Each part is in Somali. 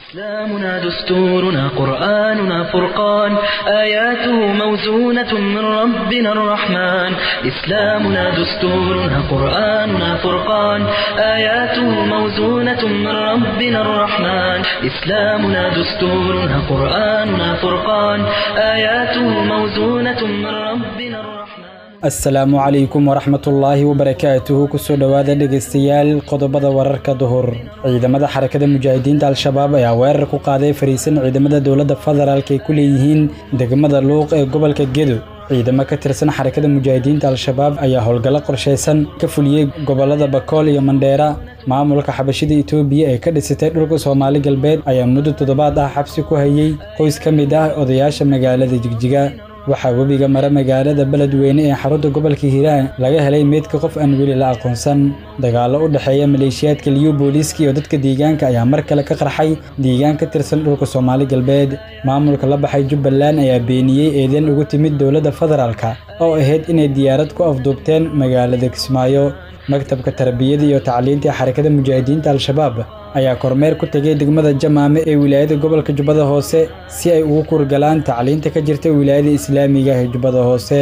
إسلامنا دستورنا قرآننا فرقان آياته موزونة من ربنا الرحمن إسلامنا دستورنا قرآننا فرقان آياته موزونة من ربنا الرحمن إسلامنا دستورنا قرآننا فرقان آياته موزونة من ربنا الرحمن asalaamu calaykum waraxmatullaahi wabarakaatuhu kusoo dhowaada dhegaystayaal qodobada wararka duhur ciidamada xarakada mujaahidiinta al-shabaab ayaa weerar ku qaaday fariisan ciidamada dowladda federaalk ay ku leeyihiin degmada luuq ee gobolka gedo ciidamo ka tirsan xarakada mujaahidiinta al-shabaab ayaa howlgallo qorshaysan ka fuliyey gobolada bakool iyo mandheera maamulka xabashida itoobiya ee ka dhisatay dhulka soomaali galbeed ayaa muddo toddobaad ah xabsi ku hayey qoys ka mid ah odayaasha magaalada jigjiga waxaa webiga mara magaalada beledweyne ee xarunta gobolka hiiraan laga helay meydka qof aan weli la aqoonsan dagaallo u dhexeeya maleeshiyaadka liyu booliiska iyo dadka deegaanka ayaa mar kale ka qarxay deegaan ka tirsan dhulka soomaali galbeed maamulka la baxay jubbaland ayaa beeniyey eedeyn ugu timid dowladda federaalka oo ahayd inay diyaarad ku afduubteen magaalada kismaayo maktabka tarbiyada iyo tacliinta xarakada mujaahidiinta al-shabaab ayaa kormeer ku tegay degmada jamaame ee wilaayada gobolka jubbada hoose si ay ugu kurgalaan tacliinta ka jirta wilaayada islaamiga ee jubbada hoose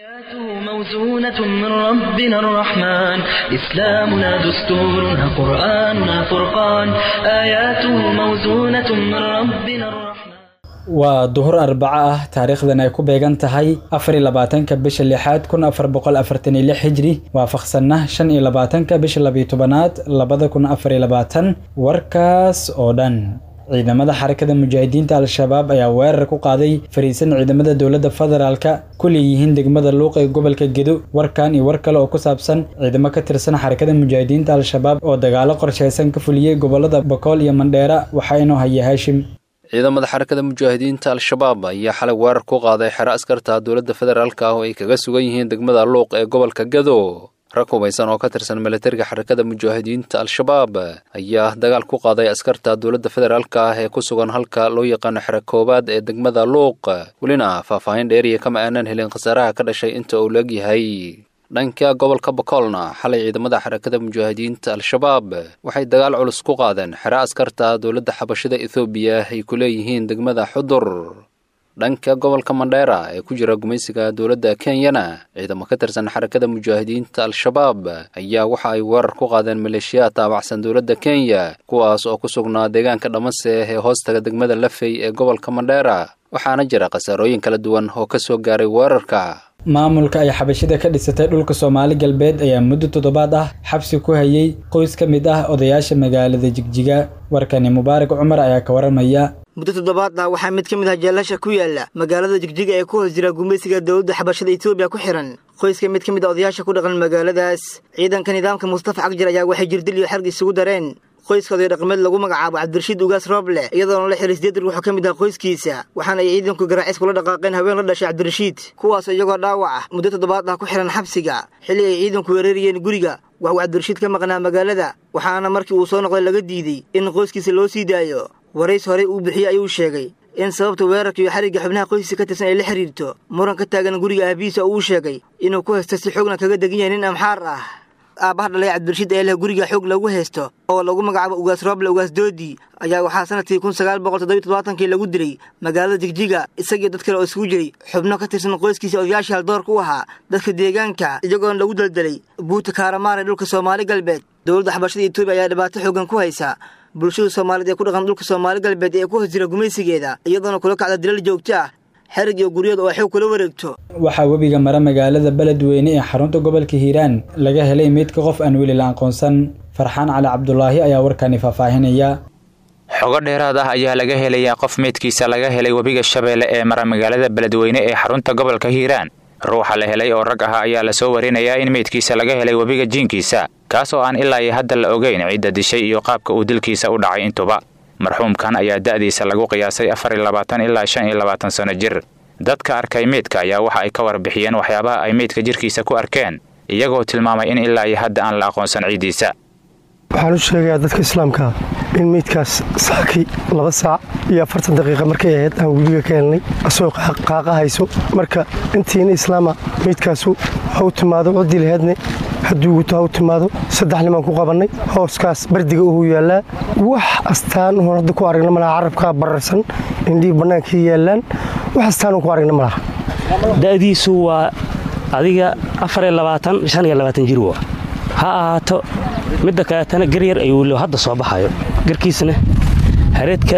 موزونة من ربنا الرحمن إسلامنا دستورنا قرآننا فرقان آياته موزونة من ربنا الرحمن waa duhur arbaco ah taariikhdan ay ku beegan tahay afar iyo labaatanka bisha lixaad kun afar boqol afartan iyo lix hijri waafaqsanna shan iyo labaatanka bisha labiyo tobanaad labada kun afar iyo labaatan warkaas oo dhan ciidamada xarakada mujaahidiinta al-shabaab ayaa weerar ku qaaday fariisan ciidamada dowladda federaalka ku leeyihiin degmada luuq ee gobolka gedo warkan iyo war kale oo ku saabsan ciidamo ka tirsan xarakada mujaahidiinta al-shabaab oo dagaalo qorshaysan ka fuliyey gobolada bakool iyo mandheera waxaa inoo haya haashim ciidamada xarakada mujaahidiinta al-shabaab ayaa xalay weerar ku qaaday xero askarta dowladda federaalk ah oo ay kaga sugan yihiin degmada luuq ee gobolka gado rag hubaysan oo ka tirsan milatariga xarakada mujaahidiinta al-shabaab ayaa dagaal ku qaaday askarta dowladda federaalk ah ee ku sugan halka loo yaqaano xero koowaad ee degmada luuq welina faahfaahin dheeriya kama aanan helin khasaaraha ka dhashay inta uu leegyahay dhanka gobolka bakoolna xalay ciidamada xarakada mujaahidiinta al-shabaab waxay dagaal culus ku qaadeen xero askarta dowladda xabashida ethoobiya ay ku leeyihiin degmada xudur dhanka gobolka mandheera ee ku jira gumaysiga dowladda kenyana ciidamo ka tirsan xarakada mujaahidiinta al-shabaab ayaa waxa ay weerar ku qaadeen maleeshiyaad taabacsan dowladda kenya kuwaas oo ku sugnaa deegaanka dhamase ee hoostaga degmada lafey ee gobolka mandheera waxaana jira khasaarooyin kala duwan oo ka soo gaaray weerarka maamulka ay xabashida ka dhisatay dhulka soomaali galbeed ayaa muddo toddobaad ah xabsi ku hayey qoys ka mid ah odayaasha magaalada jigjiga warkani mubaarak cumar ayaa ka waramaya muddo toddobaad ah waxaa mid ka mid ah jeelasha ku yaala magaalada jigjiga ee ku hoos jira gumaysiga dowladda xabashada etoobiya ku xihan qoyska mid ka mid a odayaasha ku dhaqan magaaladaas ciidanka nidaamka mustafa cagjar ayaa waxay jirdil iyo xarg isugu dareen qoyska oday dhaqmeed lagu magacaabo cabdirashiid ugaas rooble iyadoona la xiray sideed ruux oo ka mid ah qoyskiisa waxaana ay ciidanku garaacis kula dhaqaaqeen haween la dhashay cabdirashiid kuwaasoo iyagoo dhaawac ah muddo toddobaad ah ku xihan xabsiga xilli ay ciidanku weerarayeen guriga wax uu cabdirashiid ka maqnaa magaalada waxaana markii uu soo noqday laga diiday in qoyskiisa loo sii daayo warays horey uu bixiyey ayuu sheegay in sababta weerarka iyo xarigga xubnaha qoyskiisa ka tirsan ay la xiriirto muran ka taagan guriga aabihiisa oo uu sheegay inuu ku haysta si xoogna kaga degan yahay nin amxaar ah aabbaha dhalay cabdirashiid ee leh guriga xoog lagu haysto oo lagu magacaabo ugaas rooble ugaas doodi ayaa waxaa sanadkii kun sagaal boqol toddobiy toddobaatankii lagu dilay magaalada jigjiga isagii dad kale oo isugu jiray xubno ka tirsan qoyskiisa odayaashii haldoorka u ahaa dadka deegaanka iyagoona lagu daldalay buuta kaaramaar ee dhulka soomaali galbeed dowladda xabashada etoobiya ayaa dhibaato xoogan ku haysa bulshada soomaaliyeed ee ku dhaqan dhulka soomaali galbeed ee ku hoos jira gumaysigeeda iyadoona kula kacda dilal joogto ah xerig iyo guryada oo xoog kula wareegto waxaa webiga mara magaalada beledweyne ee xarunta gobolka hiiraan laga helay meydka qof aan weli la aqoonsan farxaan cali cabdulaahi ayaa warkani faahfaahinaya xogo dheeraad ah ayaa laga helayaa qof meydkiisa laga helay webiga shabeelle ee mara magaalada beledweyne ee xarunta gobolka hiiraan ruuxa la helay oo rag ahaa ayaa lasoo warinayaa in meydkiisa laga helay webiga jiinkiisa kaas oo aan ilaa iyo hadda la ogeyn cidda dishay iyo qaabka uu dilkiisa u dhacay intuba marxuumkan ayaa da'diisa lagu qiyaasay afar iyo labaatan ilaa shan iyo labaatan sano jir dadka arkay meydka ayaa waxa ay ka warbixiyeen waxyaabaha ay meydka jirkiisa ku arkeen iyagoo tilmaamay in ilaa iyo hadda aan la aqoonsan ciiddiisa waxaan u sheegayaa dadka islaamkaa in meydkaas saakay laba saac iyo afartan daqiiqa markay ahayd aan webiga ka helnay asagoo qaaqa hayso marka intiina islaama meydkaasu ha u timaado ciddii laheedne hadduu guto ha u timaado saddex nimaan ku qabannay hooskaas bardiga uhu yaallaa wax astaan uun hadda ku aragna malaha carabkaa bararsan indhihii bannaankii yaallaan wax astaan uun ku aragna malaha da'diisu waa adiga jir wa ha ahaato midda kaleetana garyar ayuu hadda soo baxayo garkiisna hareedka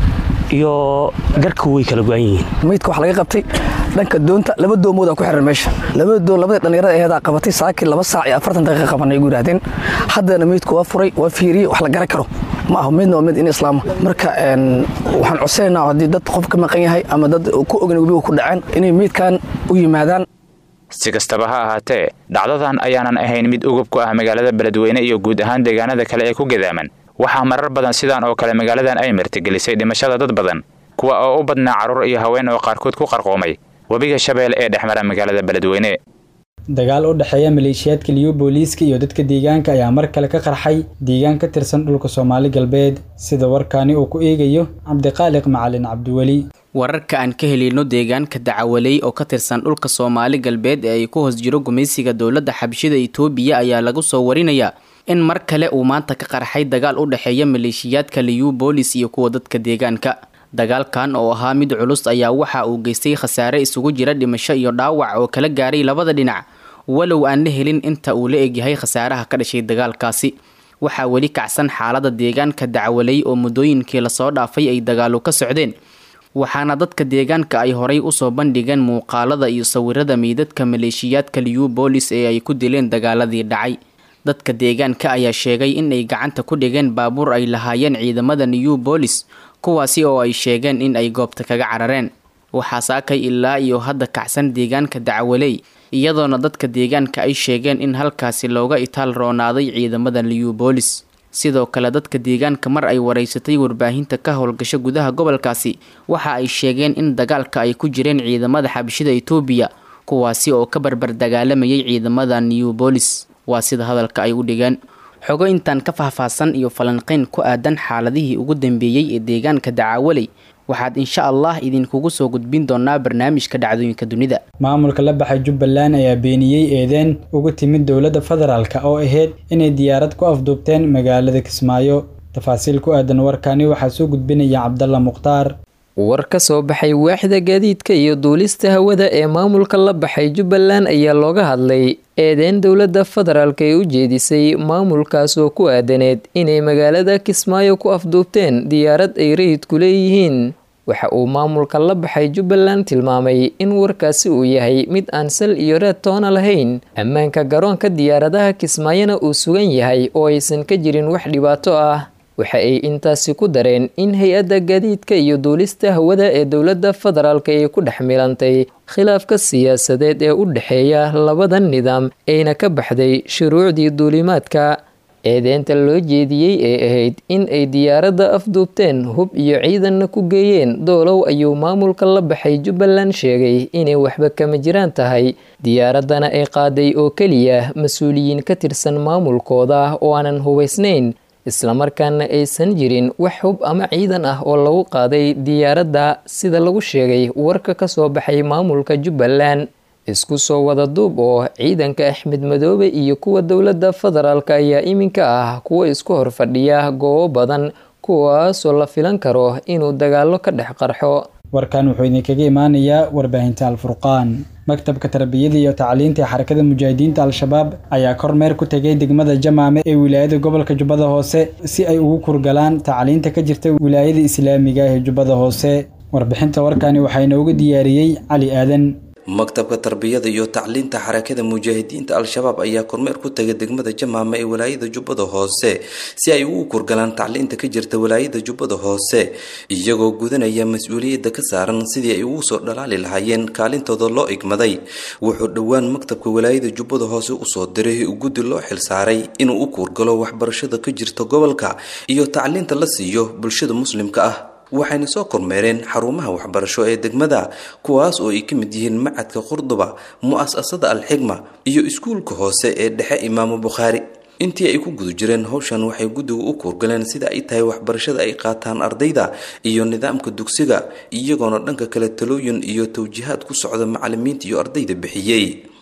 iyo garka way kala go-an yihiin maydka waxaa laga qabtay dhanka doonta laba doomoodaa ku xiran meesha labada doon labadii dhallinyarada aheedaa qabatay saakii laba saac iyo afartan daqiiqa qabanay ugu yidhahdeen haddana maydku waa furay waa fiiriyey wax la garan karo ma aho midna waa mid in islaama marka waxaan codsanaynaa haddii dad qof ka maqan yahay ama dad ku ogan webiga ku dhaceen inay maydkan u yimaadaan si kastaba ha ahaatee dhacdadan ayaanan ahayn mid ugub ku ah magaalada beledweyne iyo guud ahaan deegaanada kale ee ku gadaaman waxaa marar badan sidaan oo kale magaaladan ay martigelisay dhimashada dad badan kuwa oo u badnaa carruur iyo haween oo qaarkood ku qarqoomay webiga shabeelle ee dhex mara magaalada beledweyne dagaal u dhexeeya maleeshiyaadka liyo booliiska iyo dadka deegaanka ayaa mar kale ka qarxay deegaan ka tirsan dhulka soomaali galbeed sida warkaani uu ku eegayo cabdiqaaliq macalin cabdiweli wararka aan ka helino deegaanka dacawaley oo ka tirsan dhulka soomaali galbeed ee ay ku hoos jiro gumaysiga dowladda xabshida itoobiya ayaa lagu soo warinayaa in mar kale uu maanta ka qarxay dagaal u dhexeeya maleeshiyaadka liyu boolis iyo kuwa dadka deegaanka dagaalkan oo ahaa mid culus ayaa waxa uu geystay khasaare isugu jira dhimasho iyo dhaawac oo kala gaaray labada dhinac walow aan la helin inta uu la egyahay khasaaraha ka dhashay dagaalkaasi waxaa weli kacsan xaalada deegaanka dacwaley oo muddooyinkii lasoo dhaafay ay dagaalu ka socdeen waxaana dadka deegaanka ay horay usoo bandhigeen muuqaalada iyo sawirada meydadka maleeshiyaadka liyu boolis ee ay ku dileen dagaaladii dhacay dadka deegaanka ayaa sheegay in ay gacanta ku dhigeen baabuur ay lahaayeen ciidamada new boolis kuwaasi oo ay sheegeen in ay goobta kaga carareen waxaa saakay ilaa iyo hadda kacsan deegaanka dacwaley iyadoona dadka deegaanka ay sheegeen in halkaasi looga itaal roonaaday ciidamada liyu boolis sidoo kale dadka deegaanka mar ay waraysatay warbaahinta ka howlgasho gudaha gobolkaasi waxa ay sheegeen in dagaalka ay ku jireen ciidamada xabashida itoobiya kuwaasi oo ka barbar dagaalamayay ciidamada new boolis waa sida hadalka ay u dhigeen xogo intaan ka faahfaahsan iyo falanqeyn ku aadan xaaladihii ugu dambeeyey ee deegaanka dacaawaley waxaad insha allah idinkugu soo gudbin doonaa barnaamijka dhacdooyinka dunida maamulka la baxay jubbaland ayaa beeniyey eedeen ugu timid dowladda federaalk oo ahayd inay diyaarad ku afduubteen magaalada kismaayo tafaasiil ku aadan warkani waxaa soo gudbinaya cabdalla mukhtaar war ka soo baxay waaxda gaadiidka iyo duulista hawada ee maamulka la baxay jubbaland ayaa looga hadlay eedeyn dowladda federaalk ee u jeedisay maamulkaas oo ku aadaneed inay magaalada kismaayo ku afduubteen diyaarad ay rayidku leeyihiin waxa uu maamulka la baxay jubbaland tilmaamay in warkaasi uu yahay mid aan sal iyo reed toona lahayn ammaanka garoonka diyaaradaha kismaayona uu sugan yahay oo aysan ka jirin wax dhibaato ah waxa ay intaasi ku dareen in hay-adda gaadiidka iyo duulista hawada ee dowladda federaalk ay ku dhex milantay khilaafka siyaasadeed ee u dhexeeya labada nidaam ayna ka baxday shuruucdii duulimaadka eedeynta loo jeediyey ee ahayd in ay diyaaradda afduubteen hub iyo ciidanna ku geeyeen doolow ayuu maamulka la baxay jubbaland sheegay inay waxba kama jiraan tahay diyaaraddana ay qaaday oo keliya mas-uuliyiin ka tirsan maamulkooda oo aanan hubaysnayn islamarkaana aysan jirin wax hub ama ciidan ah oo lagu qaaday diyaaradda sida lagu sheegay warka ka soo baxay maamulka jubbaland isku soo wada duub oo ciidanka axmed madoobe iyo kuwa dowladda federaalk ayaa iminka ah kuwa isku horfadhiya goobo badan kuwaasoo la filan karo inuu dagaalo ka dhex qarxo warkan wuxuu idinkaga imaanayaa warbaahinta alfurqaan maktabka tarbiyada iyo tacliinta ee xarakada mujaahidiinta al-shabaab ayaa kormeer ku tegay degmada jamaame ee wilaayada gobolka jubbada hoose si ay ugu kurgalaan tacliinta ka jirta wilaayada islaamiga ee jubbada hoose warbixinta warkani waxaa inoogu diyaariyey cali aadan maktabka tarbiyada iyo tacliinta xarakada mujaahidiinta al-shabaab ayaa kormeer ku tagay degmada jamaama ee walaayada jubbada hoose si ay ugu kurgalaan tacliinta ka jirta walaayada jubbada hoose iyagoo gudanaya mas-uuliyadda ka saaran sidii ay ugu soo dhalaali lahaayeen kaalintooda loo igmaday wuxuu dhowaan maktabka walaayada jubbada hoose usoo diray guddi loo xilsaaray inuu u kuurgalo waxbarashada ka jirta gobolka iyo tacliinta la siiyo bulshada muslimka ah waxayna soo kormeereen xarumaha waxbarasho ee degmada kuwaas oo ay ka mid yihiin macadka qurduba mu-asasada al-xigma iyo iskuulka hoose ee dhexe imaamu bukhaari intii ay ku guda jireen howshan waxay guddigu u kuurgaleen sida ay tahay waxbarashada ay qaataan ardayda iyo nidaamka dugsiga iyagoona dhanka kale talooyin iyo tawjihaad ku socda macalimiinta iyo ardayda bixiyey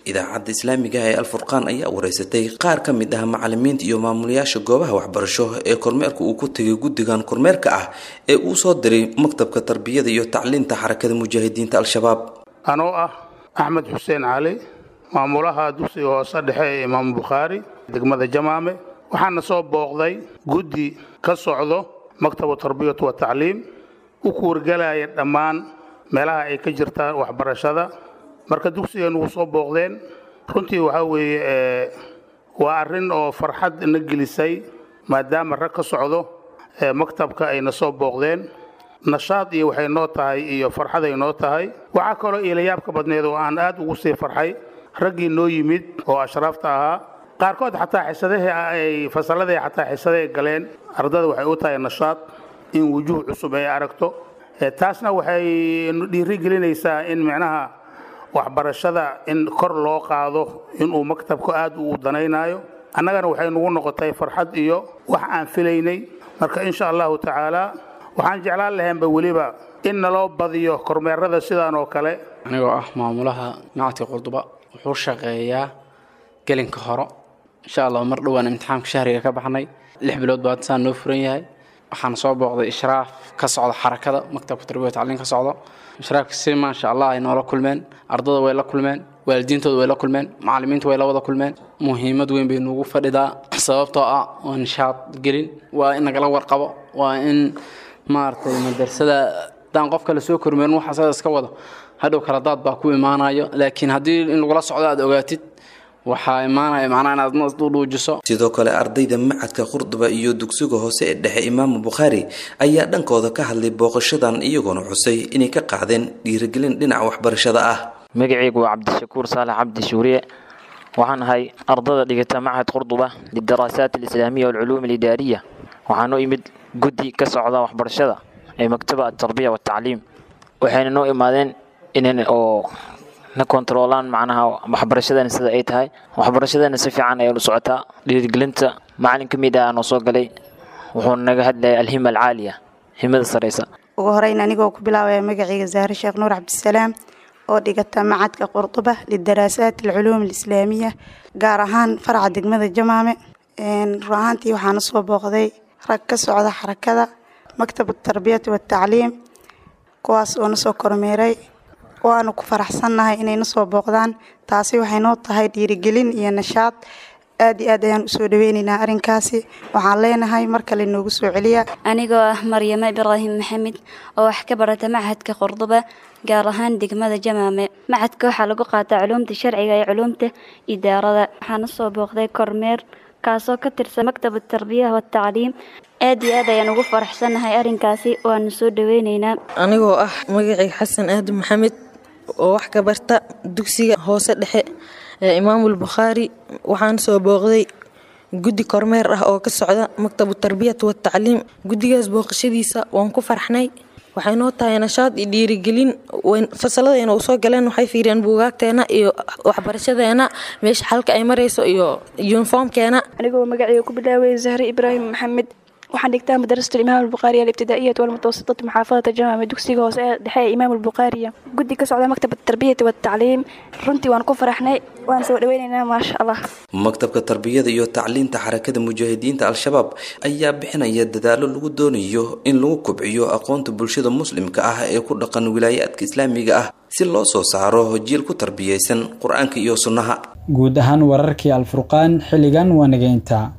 idaacadda islaamiga ee alfurqaan ayaa wareysatay qaar ka mid ah macalimiinta iyo maamulayaasha goobaha waxbarasho ee kormeerka uu ku tegay guddigan kormeerka ah ee uu soo diray maktabka tarbiyada iyo tacliinta xarakada mujaahidiinta al-shabaab anoo ah axmed xuseen cali maamulaha dugsiga hoose dhexe ee imaamu bukhaari degmada jamaame waxaana soo booqday guddi ka socdo maktabu tarbiyatu wa tacliim u kuwargelaya dhammaan meelaha ay ka jirtaan waxbarashada marka dugsigan ugu soo booqdeen runtii waxaa weeye waa arrin oo farxad na gelisay maadaama rag ka socdo maktabka ayna soo booqdeen nashaad iyo waxay noo tahay iyo farxaday noo tahay waxaa kaloo iilayaabka badneed oo aan aad ugu sii farxay raggii noo yimid oo ashraafta ahaa qaarkood xataa xisadahii ay fasalladii xataa xisadahay galeen ardada waxay u tahay nashaad in wujuuh cusub ay aragto taasna waxay dhiirigelinaysaa in micnaha waxbarashada in kor loo qaado inuu maktabku aad u danaynayo annagana waxay nagu noqotay farxad iyo wax aan filaynay marka insha allahu tacaala waxaan jeclaan lahaynba weliba in naloo badiyo kormeerada sidaan oo kale anigoo ah maamulaha nacadka qurduba wuxuu shaqeeyaa gelinka horo insha allah mar dhowaan imtixaamka shahriga ka baxnay lix bilood baa saan noo furan yahay waxaan soo booqday ishraaf ka socda xarakada maktabka tarbiya tacliin ka socdo ishraafka si maasha allah ay noola kulmeen ardada way la kulmeen waalidiintooda way la kulmeen macallimiinta way la wada kulmeen muhiimad weyn bay nuugu fadhidaa sababtoo ah waa nishaad gelin waa in nagala warqabo waa in maaragtay madrasada haddaan qof kale soo kormeerin wax asaga iska wado hadhow kala daad baa ku imaanayo laakiin haddii in lagula socdo aad ogaatid waxaa imaanaya macnaha inaad nas u dhuujiso sidoo kale ardayda macadka qurduba iyo dugsiga hoose ee dhexe imaamu bukhaari ayaa dhankooda ka hadlay booqashadan iyagoona xusay inay ka qaadeen dhiirigelin dhinaca waxbarashada ah magacaygu waa cabdishakuur saalax cabdi shuuriye waxaan ahay ardada dhigata machad qurduba lidaraasaat alislaamiya walculuum alidaariya waxaa noo imid guddi ka socda waxbarashada ee maktaba atarbiya watacliim waxayna noo imaadeen inan oo na kontaroolaan macnaha waxbarashadana sida ay tahay waxbarashadana si fiican ayay u socotaa dhiirigelinta macalin ka mid ah noo soo galay wuxuu naga hadlayay alhima alcaaliya himada saraysa ugu horeyn anigoo ku bilaabaya magacayga zahre sheekh nuur cabdisalaam oo dhigata macadka qurduba lidaraasaat alculuum alislaamiya gaar ahaan faraca degmada jamaame run ahaantii waxaana soo booqday rag ka socda xarakada maktab tarbiyati watacliim kuwaas oo nasoo kormeeray waanu ku faraxsannahay inayna soo booqdaan taasi waxay noo tahay dhiirigelin iyo nashaad aad iyo aad ayaan usoo dhaweynaynaa arrinkaasi waxaan leenahay mar kale noogu soo celiya anigoo ah maryamo ibraahim maxamed oo wax ka barata machadka qurduba gaar ahaan degmada jamaame machadka waxaa lagu qaataa culuumta sharciga iyo culuumta idaarada waxaana soo booqday kormeer kaasoo ka tirsan maktab tarbiya watacliim aad iyo aad ayaan ugu faraxsannahay arrinkaasi waanu soo dhaweynaynaa anigoo ah magacayga xasan aadan maxamed oo wax ka barta dugsiga hoose dhexe ee imaamul bukhaari waxaan soo booqday guddi kormeer ah oo ka socda maktabu tarbiyat watacliim guddigaas booqashadiisa waan ku farxnay waxay noo tahay nashaad iyo dhiirigelin fasaladayna u soo galeen waxay fiiriyeen buugaagteena iyo waxbarashadeena meesha xalka ay marayso iyo yuniformkeena anigoo magacayga ku bilaaway zahre ibraahim maxamed waxaan dhigtaa madrasatu imaam albukhaariya alibtidaa'iyat walmutawasitati muxaafadata jamaame dugsiga hoose ee dhexe ee imaam albukhaariya guddi ka socda maktab tarbiyati watacliim runtii waan ku faraxnay waan soo dhaweynaynaa maasha allah maktabka tarbiyada iyo tacliinta xarakada mujaahidiinta al-shabaab ayaa bixinaya dadaalo lagu doonayo in lagu kobciyo aqoonta bulshada muslimka ah ee ku dhaqan wilaayaadka islaamiga ah si loo soo saaro jiil ku tarbiyaysan qur-aanka iyo sunnaha guud ahaan wararkii alfurqaan xilligan waa nageynta